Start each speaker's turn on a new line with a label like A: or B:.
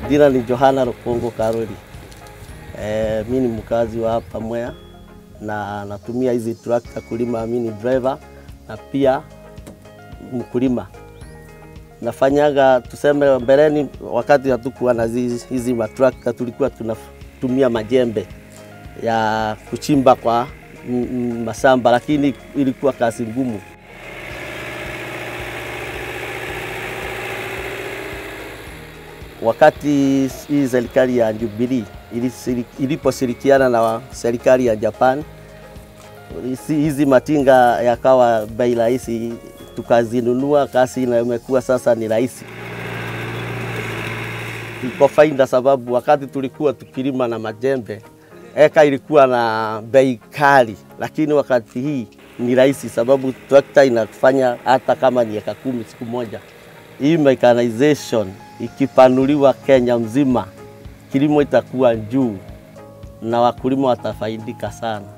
A: Jina ni Johana Rukungu Karuri. E, mi ni mkazi wa hapa Mwea na natumia hizi trakta kulima. Mi ni driver na pia mkulima. Nafanyaga tuseme, mbeleni wakati hatukuwa na hizi, hizi matrakta tulikuwa tunatumia majembe ya kuchimba kwa mm, mashamba, lakini ilikuwa kazi ngumu. Wakati hii serikali ya Jubilee iliposhirikiana na serikali ya Japan, hizi matinga yakawa bei rahisi, tukazinunua. Kazi na imekuwa sasa ni rahisi, iko faida, sababu wakati tulikuwa tukilima na majembe eka ilikuwa na bei kali, lakini wakati hii ni rahisi, sababu trakta inafanya hata kama ni eka kumi siku moja. Hii mechanization ikipanuliwa Kenya mzima, kilimo itakuwa juu na wakulima watafaidika sana.